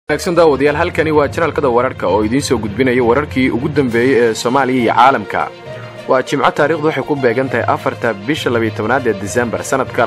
wanaagsan daawadayaal halkani waa janaalkada wararka oo idiin soo gudbinaya wararkii ugu dambeeyey ee soomaaliya iyo caalamka waa jimco taarikhdu waxay ku beegan tahay afarta bisha labaytobanaad ee disembar sannadka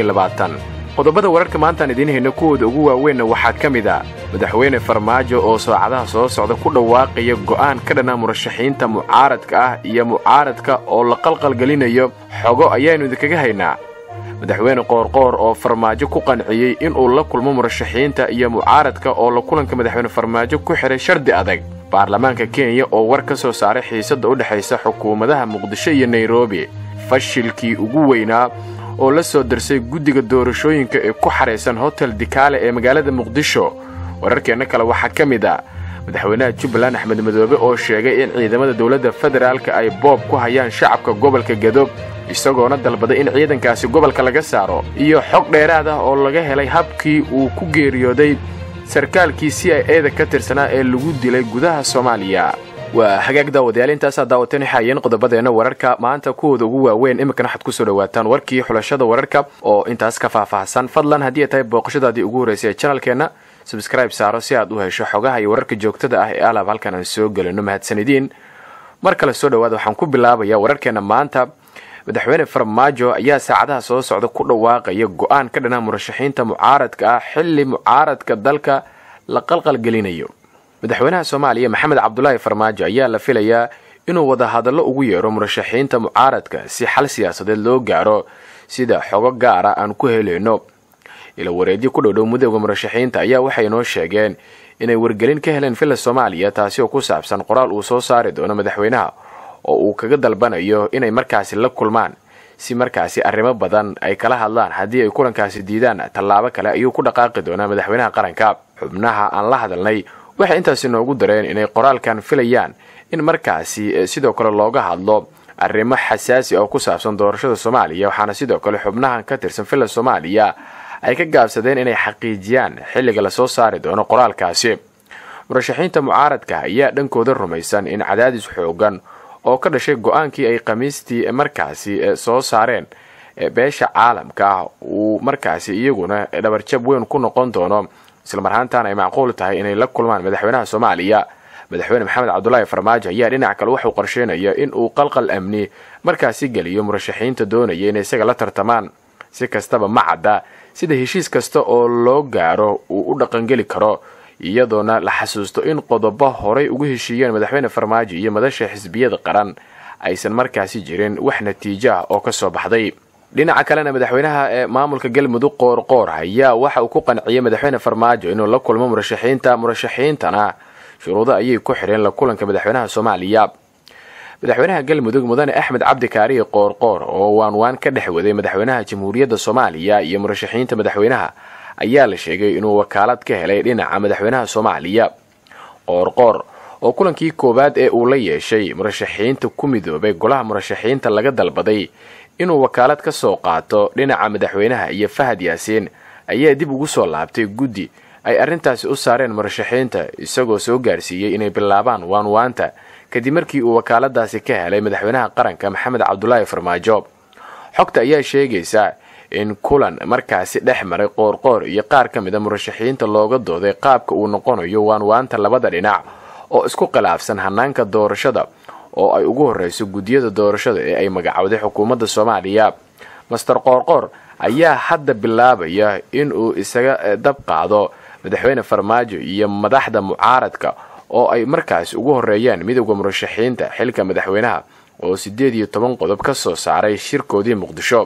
qodobada wararka maantaan idiin hayno kuwooda ugu waaweynna waxaa ka mid a madaxweyne farmaajo oo soocadaha soo socda ku dhawaaqaya go'aan ka dhana murashaxiinta mucaaradka ah iyo mucaaradka oo la qalqalgelinayo xogo ayaannu idinkaga haynaa madaxweyne qoorqoor oo farmaajo ku qanciyey inuu la kulmo murashaxiinta iyo mucaaradka oo la kulanka madaxweyne farmaajo ku xidhay shardi adag baarlamaanka kenya oo war ka soo saaray xiisadda u dhexaysa xukuumadaha muqdisho iyo nairobi fashilkii ugu weynaa oo la soo darsay guddiga doorashooyinka ee ku xahaysan hotel dikaale ee magaalada muqdisho wararkeenna kale waxaa ka mid a madaxweynaha jubbaland axmed madoobe oo sheegay in ciidamada dowladda federaalka ay boob ku hayaan shacabka gobolka gadoog isagoona dalbaday in ciidankaasi gobolka laga saaro iyo xog dheeraad ah oo laga helay habkii uu ku geeriyooday sarkaalkii c i eda ka tirsanaa ee lagu dilay gudaha soomaaliya waa hagaag daawadayaal intaasaa daawateen waxaayeen qodobadeenna wararka maanta kuwooda ugu waaweyn iminkana waxaad ku soo dhawaataan warkii xulashada wararka oo intaas ka faahfaahsan fadlan haddii ay tahay booqashadaadii ugu horraysay ee janalkeenna sabskraibe saaro si aad u hesho xogaha iyo wararka joogtada ah ee alaab halkan aan soo gelino mahadsanidin mar kale soo dhawaada waxaan ku bilaabayaa wararkeenna maanta madaxweyne farmaajo ayaa saacadaha soo socda ku dhawaaqaya go'aan ka dhanaa murashaxiinta mucaaradka ah xilli mucaaradka dalka la qalqalgelinayo madaxweynaha soomaaliya maxamed cabdulaahi farmaajo ayaa la filayaa inuu wadahadallo ugu yeero murashaxiinta mucaaradka si xal siyaasadeed loo gaaro sida xogo gaara aan ku helayno ila wareedyo ku dhowdhow mudowga murashaxiinta ayaa waxay noo sheegeen inay wargelin ka heleen villa soomaaliya taasi oo ku saabsan qoraal uu soo saari doono madaxweynaha oo uu kaga dalbanayo inay markaasi la kulmaan si markaasi arrimo badan ay kala hadlaan haddii ay kulankaasi diidaan tallaabo kale ayuu ku dhaqaaqi doonaa madaxweynaha qaranka xubnaha aan la hadalnay waxay intaasi noogu dareen inay qoraalkan filayaan in markaasi sidoo kale looga hadlo arrimo xasaasi oo ku saabsan doorashada soomaaliya waxaana sidoo kale xubnahan ka tirsan villa soomaaliya ay ka gaabsadeen inay xaqiijiyaan xilliga lasoo saari doono qoraalkaasi murashaxiinta mucaaradka ayaa dhankooda rumaysan in cadaadis xoogan oo ka dhashay go-aankii ay khamiistii markaasi soo saareen beesha caalamka ah uu markaasi iyaguna dhabarjab weyn ku noqon doono islamarhaantaana ay macquul tahay inay la kulmaan madaxweynaha soomaaliya madaxweyne maxamed cabdulaahi farmaajo ayaa dhinac kale waxuu qorsheynaya in uu qalqal amni markaasi geliyo murashaxiinta doonaya inay isaga la tartamaan si kastaba ma cadda sida heshiis kasta oo loo gaaro uu u dhaqangeli karo iyadoona la xasuusto in qodobo horay ugu heshiiyeen madaxweyne farmaajo iyo madasha xisbiyada qaran aysan markaasi jirin wax natiijo ah oo ka soo baxday dhinaca kalena madaxweynaha ee maamulka galmudug qoorqoor ayaa waxa uu ku qanciyey madaxweyne farmaajo inuu la kulmo murashaxiinta murashaxiintana shuruudo ayay ku xidheen la kulanka madaxweynaha soomaaliya madaxweynaha galmudug mudane axmed cabdi kaariye qoorqoor oo waanwaan ka dhex waday madaxweynaha jamhuuriyadda soomaaliya iyo murashaxiinta madaxweynaha ayaa la sheegay inuu wakaalad ka helay dhinaca madaxweynaha soomaaliya qoorqoor oo kulankii koowaad ee uu la yeeshay murashaxiinta ku midoobay golaha murashaxiinta laga dalbaday inuu wakaalad ka soo qaato dhinaca madaxweynaha iyo fahad yaasiin ayaa dib ugu soo laabtay guddi ay arrintaasi u saareen murashaxiinta isagoo soo gaarsiiyey inay bilaabaan waanwaanta kadib markii uu wakaaladaasi ka helay madaxweynaha qaranka maxamed cabdulaahi farmaajo xogta ayaa sheegaysa in kulan markaasi dhex maray qoorqoor iyo qaar ka mid a murashaxiinta looga dooday qaabka uu noqonayo waanwaanta labada dhinac oo isku khilaafsan hanaanka doorashada oo ay ugu horreyso guddiyada doorashada ee ay magacowday xukuumadda soomaaliya master qoorqoor ayaa hadda bilaabaya inuu isaga dab qaado madaxweyne farmaajo iyo madaxda mucaaradka oo ay markaasi ugu horreeyaan midowda murashaxiinta xilka madaxweynaha oo siddeed iyo toban qodob ka soo saaray shirkoodii muqdisho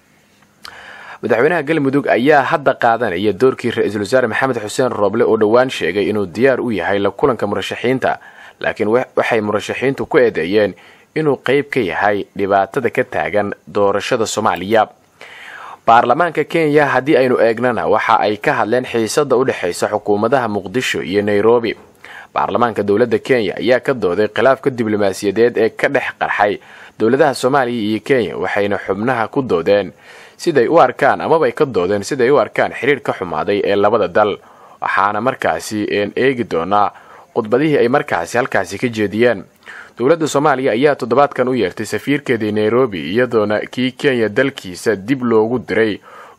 madaxweynaha galmudug ayaa hadda qaadanaya doorkii ra-iisul wasaare maxamed xuseen rooble oo dhowaan sheegay inuu diyaar u yahay la kulanka murashaxiinta laakiin waxay murashaxiintu ku eedeeyeen inuu qayb ka yahay dhibaatada ka taagan doorashada soomaaliya baarlamaanka kenya haddii aynu eegnana waxa ay ka hadleen xiisada u dhexaysa xukuumadaha muqdisho iyo nairobi baarlamaanka dowladda kenya ayaa ka dooday khilaafka diblomaasiyadeed ee ka dhex qarxay dowladaha soomaaliya iyo kenya waxayna xubnaha ku doodeen siday u arkaan amabay ka doodeen siday u arkaan xiriir ka xumaaday ee labada dal waxaana markaasi een eegi doonaa khudbadihii ay markaasi halkaasi ka jeediyeen dowladda soomaaliya ayaa toddobaadkan u yeertay safiirkeedii nairobi iyadoona kii kenya dalkiisa dib loogu diray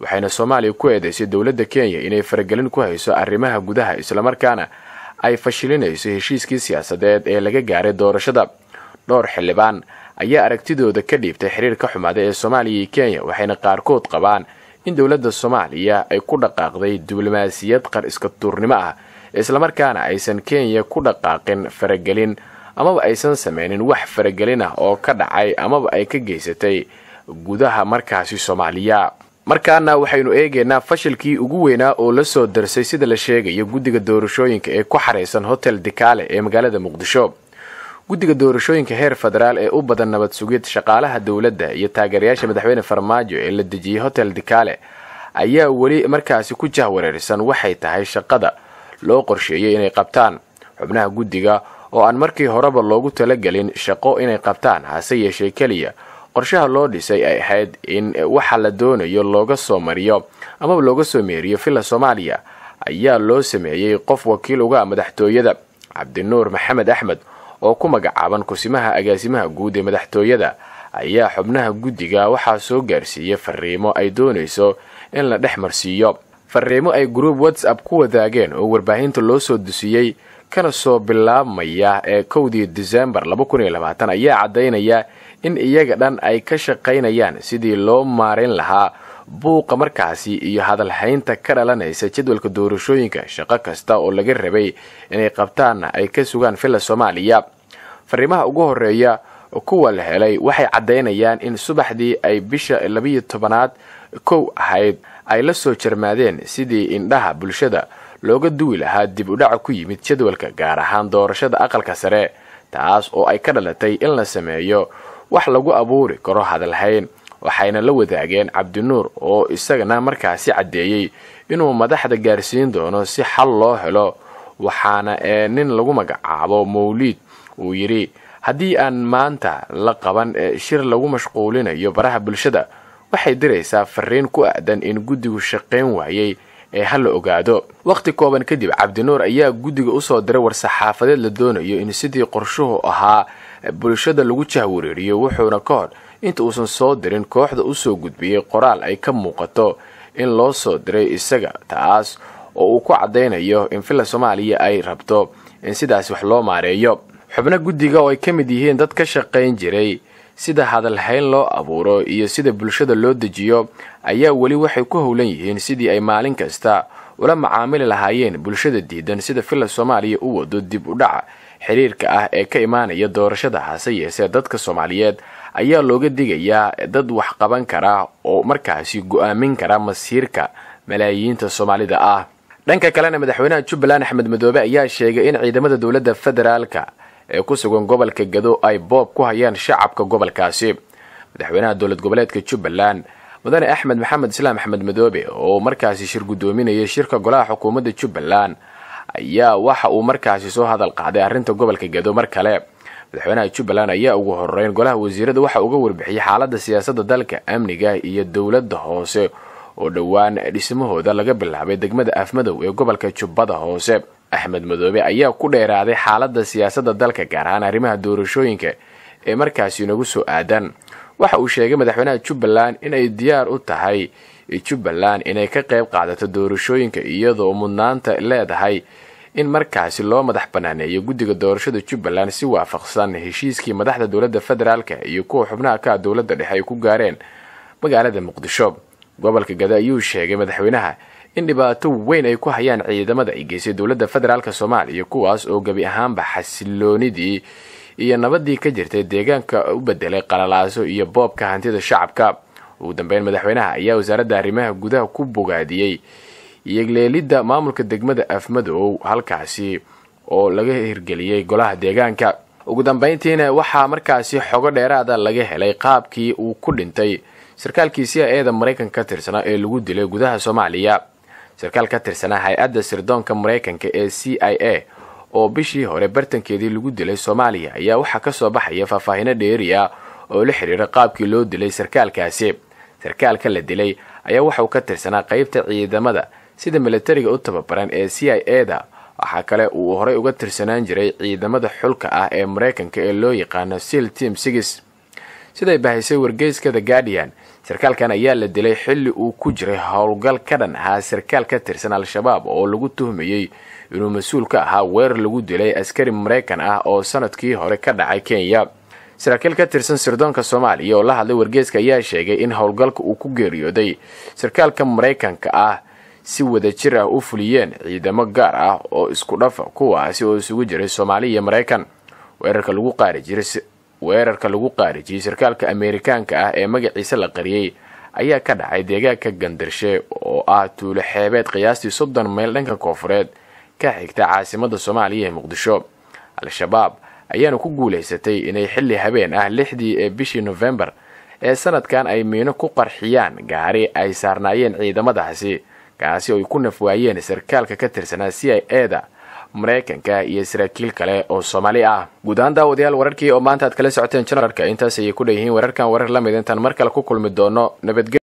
waxayna soomaaliya ku eedeysay dowladda kenya inay faragelin ku hayso arrimaha gudaha islamarkaana ay fashilinayso heshiiskii siyaasadeed ee laga gaaray doorashada dhowr xildhibaan ayaa aragtidooda ka dhiibtay xiriir ka xumaada ee soomaaliya iyo kenya waxayna qaarkood qabaan in dowladda soomaaliya ay ku dhaqaaqday diblomaasiyad qar iska tuurnimo ah islamarkaana aysan kenya ku dhaqaaqin faragelin amaba aysan sameynin wax faragelin ah oo ka dhacay amaba ay ka geysatay gudaha markaasi soomaaliya markaana waxaynu eegaynaa fashilkii ugu weynaa oo la soo darsay sida la sheegayo guddiga doorashooyinka ee ku xaraysan hotel dikaale ee magaalada muqdisho guddiga doorashooyinka heer federaal ee u badan nabad sugid shaqaalaha dowladda iyo taageerayaasha madaxweyne farmaajo ee la dejiyey hotel dikaale ayaa weli markaasi ku jahwareersan waxay tahay shaqada loo qorsheeyey inay qabtaan xubnaha guddiga oo aan markii horeba loogu talagelin shaqo inay qabtaan hase yeeshee keliya qorshaha loo dhisay ay ahayd in waxa la doonayo looga soo mariyo amaba looga soo meeriyo villa soomaaliya ayaa loo sameeyey qof wakiil uga madaxtooyada cabdinuur maxamed axmed oo ku magacaaban kusimaha agaasimaha guud ee madaxtooyada ayaa xubnaha guddiga waxaa soo gaarsiiyey fariimo ay doonayso in la dhex marsiiyo fariimo ay gruub whatsapp ku wadaageen oo warbaahinta loo soo dusiyey kana soo bilaabmaya ee kowdii disembar ayaa caddaynaya in iyaga dhan ay ka shaqaynayaan sidii loo maarayn lahaa buuqa markaasi iyo hadalhaynta ka dhalanaysa jadwalka doorashooyinka shaqo kasta oo laga rabay inay qabtaanna ay ka sugaan villa soomaaliya fariimaha ugu horeeya kuwa la helay waxay caddaynayaan in subaxdii ay bisha labiyo tobanaad kow ahayd ay la soo jarmaadeen sidii indhaha bulshada looga duwi lahaa dib u dhaca ku yimid jadwalka gaar ahaan doorashada aqalka sare taas oo ay ka dhalatay in la sameeyo wax lagu abuuri karo hadalhayn waxayna la wadaageen cabdinuur oo isagana markaasi caddeeyey inuu madaxda gaarsiin doono si xal loo helo waxaana ee nin lagu magacaabo mawliid uu yidhi haddii aan maanta la qaban shir lagu mashquulinayo baraha bulshada waxay diraysaa fariin ku aadan in guddigu shaqayn waayey ee ha la ogaado wakhti kooban kadib cabdinuur ayaa guddiga usoo diray war-saxaafadeed la doonayo in sidii qorshuhu ahaa bulshada lagu jahwareeriyo wuxuuna ka hor inta uusan soo dirin kooxda usoo gudbiyey qoraal ay ka muuqato in loo soo diray isaga taas oo uu ku caddaynayo in villa soomaaliya ay rabto in sidaas wax loo maareeyo xubno guddiga oo ay ka mid yihiin dad ka shaqayn jiray sida hadalhayn loo abuuro iyo sida bulshada loo dejiyo ayaa weli waxay ku howlan yihiin sidii ay maalin kasta ula macaamili lahaayeen bulshada diidan sida villa soomaaliya u wado dib u dhaca xiriirka ah ee ka imaanaya doorashada hase yeesee dadka soomaaliyeed ayaa looga digayaa dad wax qaban kara oo markaasi go-aamin kara masiirka malaayiinta soomaalida ah dhanka kalena madaxweynaha jubbaland axmed madoobe ayaa sheegay in ciidamada dowladda federaalka ee ku sugan gobolka gado ay boob ku hayaan shacabka gobolkaasi madaxweynaha dowlad goboleedka jubbaland mudane axmed maxamed islaam axmed madoobe oo markaasi shir guddoominayay shirka golaha xukuumadda jubbaland ayaa waxa uu markaasi soo hadal qaaday arrinta gobolka gado mar kale madaxweynaha jubbaland ayaa ugu horeyn golaha wasiirada waxa uga warbixiyey xaaladda siyaasadda dalka amniga iyo dowladda hoose oo dhowaan dhismahooda laga bilaabay degmada afmadow ee gobolka jubbada hoose axmed madoobe ayaa ku dheeraaday xaaladda siyaasadda dalka gaar ahaan arrimaha doorashooyinka ee markaasi inagu soo aadan waxa uu sheegay madaxweynaha jubbaland inay diyaar u tahay jubbaland inay ka qayb qaadato doorashooyinka iyadoo mudnaanta leedahay in markaasi loo madax banaaneeyo guddiga doorashada jubbaland si waafaqsan heshiiskii madaxda dowladda federaalka iyo kuwa xubnaha ka dowladda dhexe ay ku gaareen magaalada muqdisho gobolka gado ayuu sheegay madaxweynaha in dhibaato weyn ay ku hayaan ciidamada ay geysay dowladda federaalk soomaaliya kuwaas oo gebi ahaanba xasiloonidii iyo nabadii ka jirtay deegaanka u bedelay qalalaaso iyo boobka hantida shacabka ugu dambeyn madaxweynaha ayaa wasaaradda arrimaha gudaha ku bogaadiyey iyogleelidda maamulka degmada afmadow halkaasi oo laga hirgeliyey golaha deegaanka ugu dambeyntiina waxaa markaasi xogo dheeraada laga helay qaabkii uu ku dhintay sarkaalkii c i eda maraykanka ka tirsanaa ee lagu dilay gudaha soomaaliya sarkaal ka tirsanaa hay-adda sirdoonka maraykanka ee c i a oo bishii hore bartankeedii lagu dilay soomaaliya ayaa waxaa kasoo baxaya faahfaahino dheeri ah oo la xiriira qaabkii loo dilay sarkaalkaasi sarkaalka la dilay ayaa waxauu ka tirsanaa qeybta ciidamada sida militariga u tababaran ee c i e da waxaa kale uu horey uga tirsanaan jiray ciidamada xulka ah ee maraykanka ee loo yaqaano sil team sigis siday bahisay wargeyska the guardian sarkaalkan ayaa la dilay xilli uu ku jiray howlgal ka dhan ahaa sarkaal ka tirsan al-shabaab oo lagu tuhmayey inuu mas-uul ka ahaa weerar lagu dilay askari maraykan ah oo sanadkii hore ka dhacay kenya saraakiil ka tirsan sirdoonka soomaaliya oo la hadlay wargeeska ayaa sheegay in howlgalka uu ku geeriyooday sarkaalka maraykanka ah si wadajir ah u fuliyeen ciidamo gaar ah oo isku dhafa kuwaasi oo isugu jiray soomaaliya iyo maraykan weerarka lagu qaari jiray weerarka lagu qaarijiyey sarkaalka ameerikaanka ah ee magaciisa la qariyey ayaa ka dhacay deegaanka gandarshe oo ah tuulo xeebeed qiyaastii soddon mayl dhanka koofureed ka xigta caasimada soomaaliya ee muqdisho al-shabaab ayaana ku guulaysatay inay xilli habeen ah lixdii ee bishii nofembar ee sanadkan ay miino ku qarxiyaan gaari ay saarnaayeen ciidamadaasi kaasi oo ay ku nafwaayeen sarkaalka ka tirsanaa c i eda maraykanka iyo saraakiil kale oo soomaali ah guud ahaan daawadayaal wararkii oo maanta aad kala socoteen janararka intaas ayay ku dhan yihiin wararkan warar la mid intaan mar kale ku kulmi doono nabadge